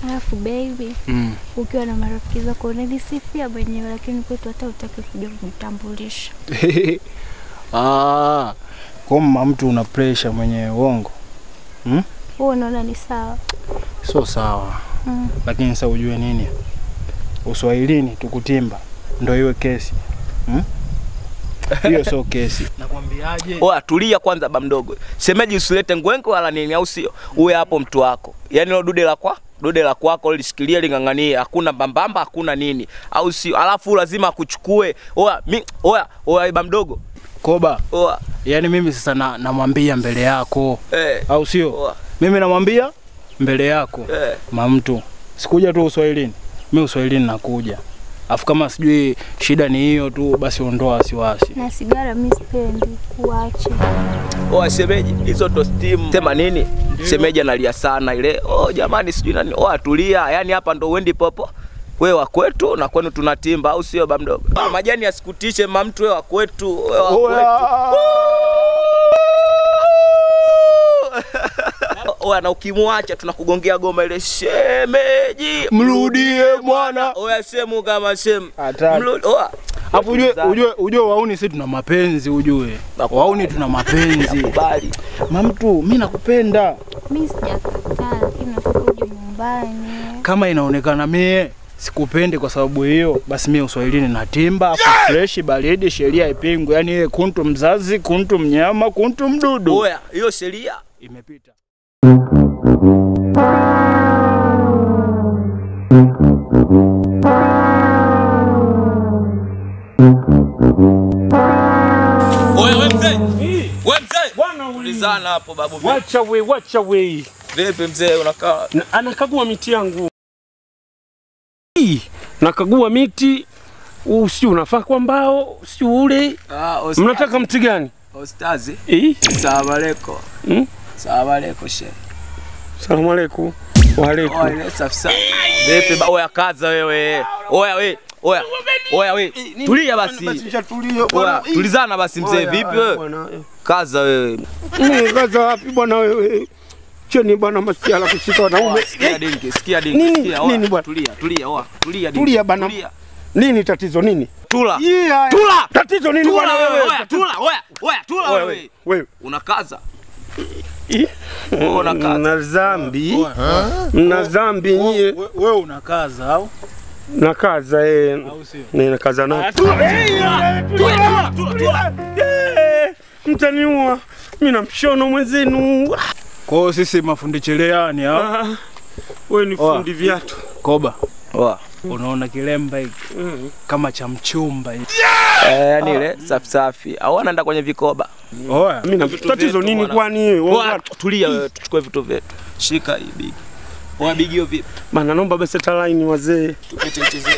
Alafu baby, Mm. ukiwa na marafiki zako unanisifia mwenyewe, lakini kwetu hata utaki kuja kujitambulisha. Ah, kama mtu una pressure mwenyewe uongo. Wewe unaona ni sawa? Sio sawa. Mm. Lakini sasa ujue nini? Uswahilini tukutimba ndio iwe kesi. Hmm? Hiyo sio kesi. Nakwambiaje? Oya, tulia kwanza ba mdogo. Shemeji usilete ngwengo wala nini au sio? Uwe hapo mtu wako. Yaani lo dude la kwa dude la kwako lishikilie ling'ang'anie, hakuna mbambamba, hakuna nini, au sio? Alafu lazima akuchukue. Oya, mi oya, oya ba mdogo. Koba, Oya, yani mimi sasa na, namwambia mbele yako eh, au sio? oya, Mimi namwambia mbele yako eh. mamtu. Sikuja tu uswahilini, mi uswahilini nakuja. Afu kama sijui shida ni hiyo tu, basi ondoa wasiwasi. Na sigara mi sipendi, kuache. Oya shemeji, hizo ndo steam. Sema nini? Shemeji analia sana ile. Oh jamani, sijui nani. Oya tulia. Yaani hapa ndo uendi popo. We wa kwetu na kwenu tunatimba au sio ba mdogo? Ah, majani asikutishe mamtu we wa kwetu, we wa kwetu. Oya na ukimwacha tunakugongea goma ile shemeji. Mrudie mwana. Oya semu kama semu. Hatari. Mrudi. Oya. Afu ujue, ujue, ujue wauni si tuna mapenzi ujue. Wauni tuna mapenzi. Kubali. Mamtu, mi nakupenda. Mi sijakataa, lakini nataka uje nyumbani. Kama inaonekana mie sikupendi kwa sababu hiyo, basi mie uswahilini natimba, afu freshi, baridi, sheria ipingwe. Yani yeye kuntu mzazi, kuntu mnyama, kuntu mdudu. Oya, hiyo sheria Imepita. Oya we mzee. We mzee. Bwana Ulizana hapo babu. vipi? Wacha we, wacha we. Vipi mzee unakaa? Na- Anakagua miti yangu. Hii, Nakagua miti usi unafaa kwa mbao si ule. Ah, Mnataka mti gani? Ostazi. Eh? Salamu alaykum. Mm? Salamu alaykum shehe. Salamu alaikum. Wa alaikum. Oya ile safi sana. Vipi ba oya kaza wewe. Oya we. Oya. Oya we. Tulia basi. Oya tulizana basi mzee vipi wewe? Bwana, eh. Kaza wewe. Mimi kaza wapi bwana wewe? Cheni bwana masiala kushika wanaume. Sikia dinki, sikia dinki, Nini? sikia. Oya, Nini bwana? Tulia, tulia, oya. Tulia dinki. Tulia bana. Tulia. Nini tatizo nini? Tula. Yeah. Tula. Tatizo nini Tula bwana wewe. wewe? Oya, tula. Oya. Oya, tula Wewe, wewe. Wewe. Unakaza. Ih. Wewe unakaza. Mna dhambi. Mna dhambi nyie. We- Wewe unakaza au? Nakaza eh. Au sio? Ninakaza na. Tula, tula, tula. Eh, Mtaniua. Mimi na mshono mwenzenu. Kwa hiyo sisi mafundi cherehani au? Ah, Wewe ni fundi viatu. Koba, Oya. unaona kilemba hiki Mm. kama cha mchumba hiki. Eh, yani ile safi safi. Au anaenda kwenye vikoba. Oya, Mimi na Vitu tatizo vyetu nini bwana. kwani wewe? Oya, tulia wewe, tuchukue vitu vyetu. Shika hii bigi. Oya bigi hiyo vipi? Bana naomba basi hata line wazee. Tupite nchi zetu.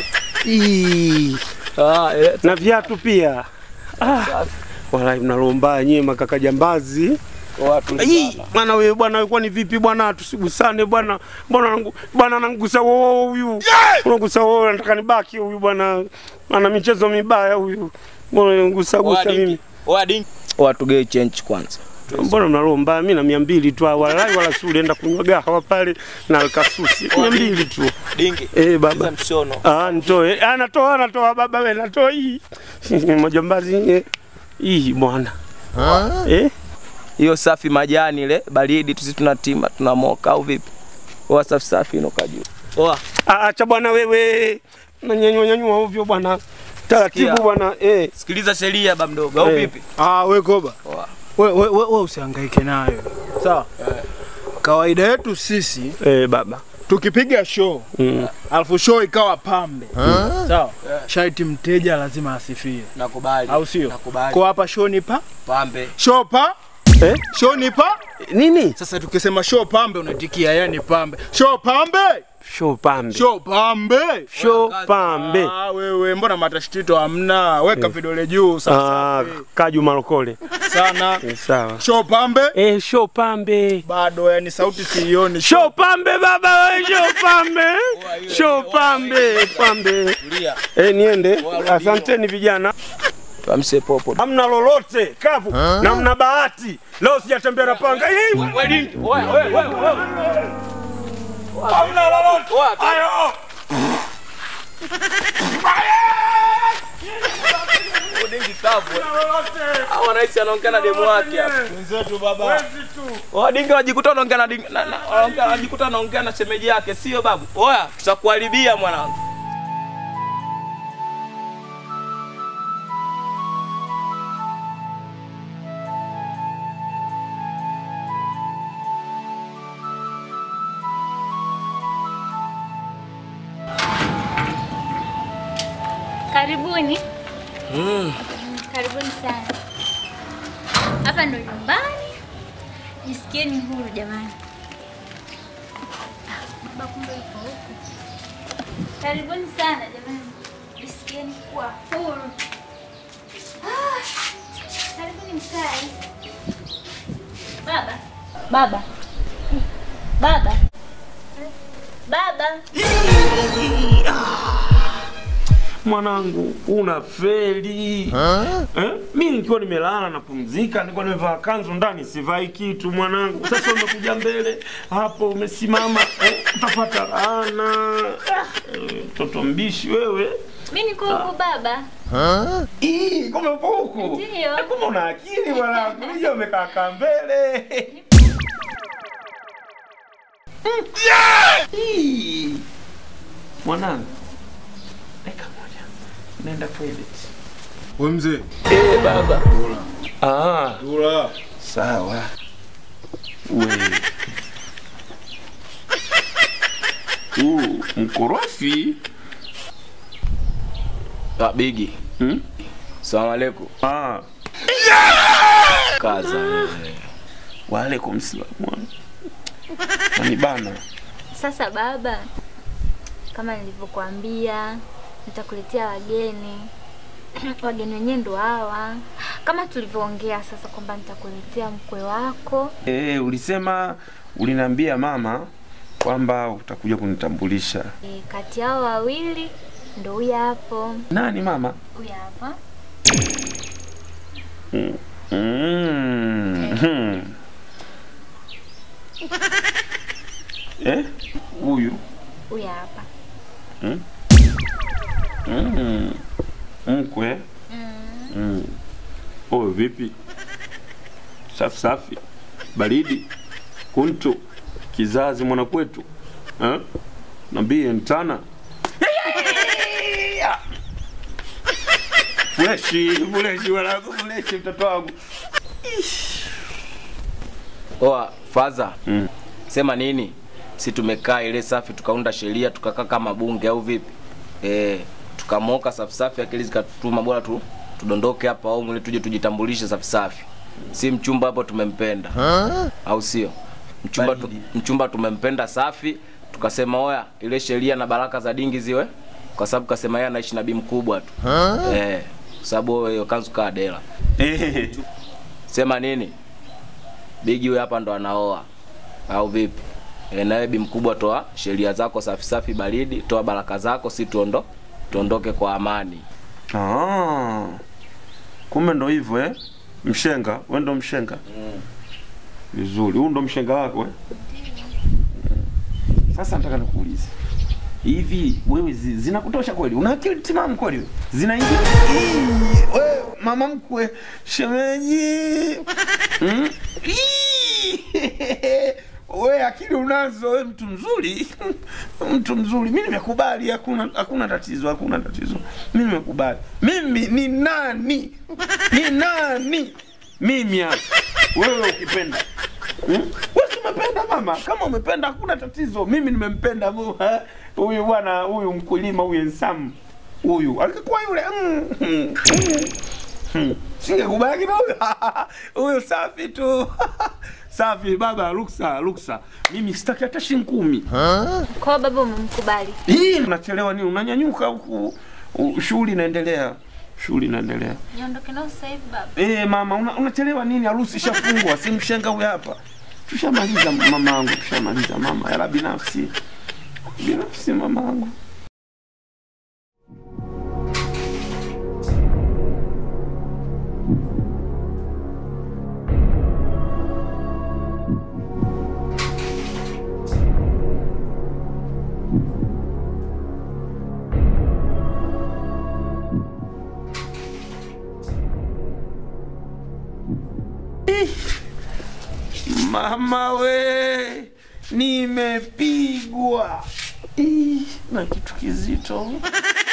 Ii. Ah, ile Na viatu pia. Ah. Wallahi mnalomba nyie makaka jambazi. Oya Ii, tulizana. Bwana wewe bwana wewe kwani vipi bwana tusigusane bwana. Mbona nangu- bwana anangusa wewe huyu. Unagusa wewe nataka nibaki huyu bwana. Ana michezo mibaya huyu. Mbona unangusa Oya gusa mimi? dinki. Oya dinki. Oya tugee change kwanza. Mbona mnalomba mimi na mia mbili tu wallahi wala si ulienda kunywa gahawa pale na alkasusi mia mbili tu. Dinki. Eh baba. Kiza mshono. Ah, nitoe. Ah, natoa, natoa baba wewe, natoa hii. Majambazi eh. Hii bwana. Eh? Hiyo safi majani ile baridi tusi tunatima tunamoka au vipi? Oya safi safi inuka juu. Oya. Ah, acha bwana wewe. Nanyanyua nyanyua ovyo bwana. Taratibu Sikia. bwana. Eh. Sikiliza sheria ba mdogo au Eh. vipi? ah, we Koba, Oya. we, we, we, we usihangaike nayo sawa. Kawaida yetu sisi Eh baba. tukipiga show Mm. alafu show ikawa pambe sawa, shaiti mteja lazima asifie, Nakubali. au sio? Nakubali. Kwa hapa show ni pa Pambe. show pa Eh? show ni pa. Nini? Sasa tukisema show pambe unaitikia yani pambe, show pambe, Show pambe. show pambe. Show pambe. Ah, wewe mbona matashtito hamna? Weka vidole juu Ah, sasa Kaju Malokole. sana. Eh, Sawa. Show pambe Eh, show pambe. bado, yani sauti siioni. Show pambe baba wewe, show pambe. Show pambe, pambe. Tulia. Eh, niende. Asanteni vijana. Tuamse popo. Hamna lolote kavu na mna bahati. Leo sijatembea na panga hii. Hamna lolote. Wapi? Ayo. Udingi kavu. Hamna lolote. Hao wanahisi anaongea na demu wake hapa. Wenzetu baba. Wezi tu. Wadingi wanajikuta wanaongea na dingi- na- na- wanaongea- wanajikuta anaongea na shemeji yake, sio babu? Oya, tutakuharibia mwanangu. Karibuni. Karibuni sana. Hapa ndo nyumbani. Jisikieni huru jamani. Ah, baba kumbe yuko huku. Karibuni sana jamani. Jisikieni kuwa huru. Ah, karibuni mkae. Baba. Baba. Baba. Baba. Mwanangu una feli eh? Mi nikiwa nimelala napumzika, nilikuwa nimevaa kanzu ndani sivai kitu mwanangu. Sasa umekuja mbele hapo umesimama eh? Utapata laana. Ah, eh, Mtoto mbishi wewe. Mimi niko huku baba. Ii, kumbe upo huku. Ndiyo. Eh, Kumbe una akili mwanangu. Nije umekaa kaa mbele. Mm. Ii. Mwanangu. Dakika moja. Nenda toilet. Wewe mzee. Eh, baba. Ah, Dula. sawa. We. Uh, mkorofi. Ah, Bigi. Hmm? Salamu alaikum. Ah, Kaza. wewe. waalaikum salam. Ni bana. Sasa baba, kama nilivyokuambia, nitakuletea wageni. wageni wenyewe ndo hawa, kama tulivyoongea sasa kwamba nitakuletea mkwe wako. Eh, ulisema uliniambia mama kwamba utakuja kunitambulisha. E, kati yao wawili ndo huyu hapo, Nani mama? huyu hapa. Mm. hmm. Eh? Huyu. Huyu hapa. Mm. Mkwe. Mm. Oh, vipi? Safi safi. Baridi. Kuntu. Kizazi mwana kwetu. Eh? Nambie mtana. Freshi, freshi wanangu, freshi mtoto wangu. Oa, faza. Mm. Sema nini? Si tumekaa ile safi tukaunda sheria tukakaa kama bunge au vipi? Eh, tukamoka safi safi akili zikatutuma bora tu tudondoke hapa au mwili tuje tujitambulishe safi safi. Si mchumba hapo tumempenda. Au sio? Mchumba tu, Baridi. mchumba tumempenda safi, tukasema oya ile sheria na baraka za dingi ziwe kwa sababu kasema yeye anaishi na bi mkubwa tu. Eh, kwa sababu hiyo kanzu kaa dela. Eh. Sema nini? Bigi huyu hapa ndo anaoa au vipi? E, nawe bi mkubwa, toa sheria zako safi safi, baridi, toa baraka zako, si tuondo tuondoke kwa amani. Ah. Kumbe ndo hivyo eh? Mshenga, wewe ndo mshenga. Vizuri. Huu ndo mshenga wako eh? Sasa nataka nikuulize. Hivi wewe zi, zinakutosha kweli? Una akili timamu kweli wewe? Zinaingia? Ii, wewe mama mkwe, shemeji. Mm? Ii, Wewe akili unazo, wewe mtu mzuri. mtu mzuri. Mimi nimekubali, hakuna hakuna tatizo, hakuna tatizo. Mimi nimekubali. Mimi ni nani? Ni nani? Mimi hapa. Wewe ukipenda. Hmm? Wewe si umependa mama? Kama umependa hakuna tatizo. Mimi nimempenda mu- ha? huyu bwana, huyu mkulima huyu Ensam. Huyu alikuwa yule mm, mm, mm. Singekubali na huyu. Huyu safi tu. safi baba, ruksa, ruksa. Mimi sitaki hata shilingi kumi. Kwa hiyo baba umemkubali. Hii unachelewa nini? Unanyanyuka huku. u- Shughuli inaendelea. Shughuli inaendelea. Niondoke nao sasa hivi baba. Eh, mama una, unachelewa nini? Harusi ishafungwa, si mshenga huyu hapa. Tushamaliza mamangu, tushamaliza mama. Yala binafsi. Binafsi mamangu. Mama we, nimepigwa Ih, na kitu kizito.